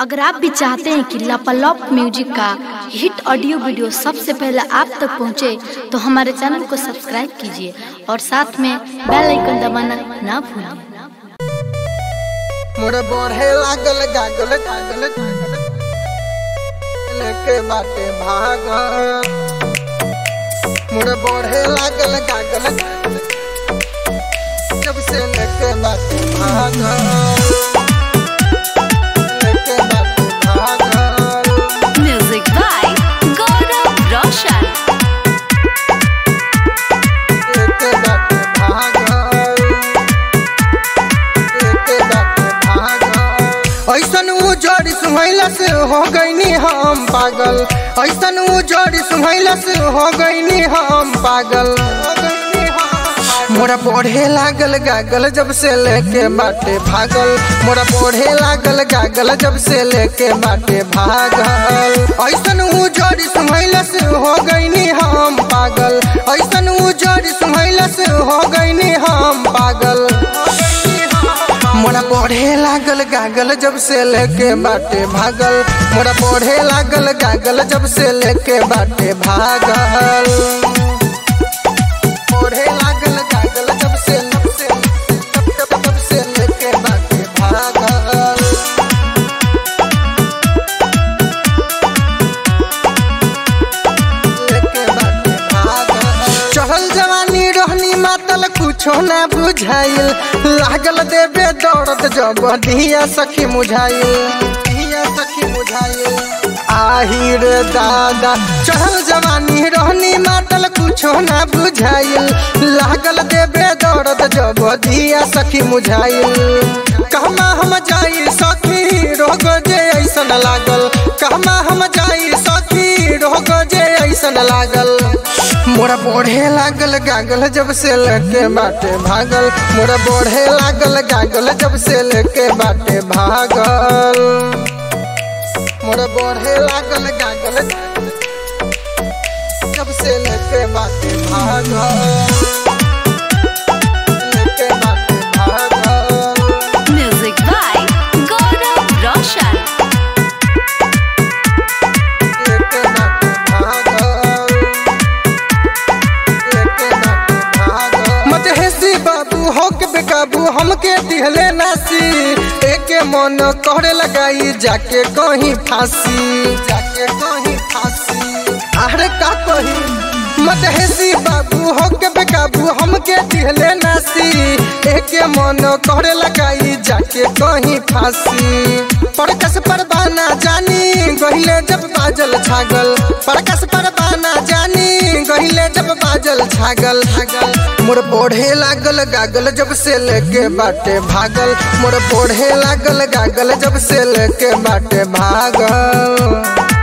अगर आप भी चाहते हैं कि लापालॉप म्यूजिक का हिट ऑडियो वीडियो सबसे पहले आप तक पहुंचे, तो हमारे चैनल को सब्सक्राइब कीजिए और साथ में बेल आइकन दबाना ना भूलें मोर बढ़े लागल गागल गागल गागल लेके बाटे भाग मोर बढ़े लागल गागल गागल जब से लेके बाटे भाग लेके बाटे भाग म्यूजिक बाय गौरव रोशन लेके बाटे भाग लेके बाटे भाग ऐसन उ जोड़ी सुहैला से हो गईनी हम पागल ऐसन उ जोड़ी सुहैला से हो गईनी हम पागल मोरा पढ़े लागल गागल जब से लेके बाटे भागल मोरा पढ़े लागल गागल जब से लेके बाटे भागल ऐसन उ जोड़ी सुहैला से हो गईनी हम पागल ऐसन उ जोड़ी सुहैला से हो गईनी हम पागल मोरा पढ़े लागल गागल जब से लेके बाटे भागल मोरा पढ़े लागल गागल जब से लेके बाटे भागल पढ़े लागल गागल जब से जब से जब जब जब से लेके बाटे भागल लेके बाटे भागल चढ़ल जवानी रहनी मातल कुछो ना बुझाइल लागल देबे दौड़त जब धिया सखी मुझाइल धिया सखी मुझाइल आही रे दादा चढ़ल जवानी रहनी मातल कुछो ना बुझाइल लागल देबे दौड़त जब धिया सखी मुझाइल कहमा हम जाई सखी रोग जे ऐसन लागल कहमा हम जाई सखी रोग जे ऐसन लागल मोरा बढ़े लागल गागल जब से लेके बाटे भागल मोरा बढ़े लागल गागल जब से लेके बाटे भागल मोरा बढ़े लागल गागल जब से लेके बाटे भागल लेके बाटे भागल म्यूजिक बाय गौरव रोशन लेके बाटे भागल लेके बाटे भागल मत हेसी बाबू हो के बेकाबू हमके दिहले नासी एके मन कहरे लगाई जाके कहीं फांसी जाके कहीं फांसी अरे का कही मत हेसी बाबू हो के बेकाबू हमके दिहले नासी एके मन कहरे लगाई जाके कहीं फांसी परकस परबाना जानी गहिले जब बाजल छागल परकस परबाना जानी गहिले जब बाजल छागल छागल मोर पढ़े लागल गागल जब से लेके बाटे भागल मोर पढ़े लागल गागल जब से लेके बाटे भागल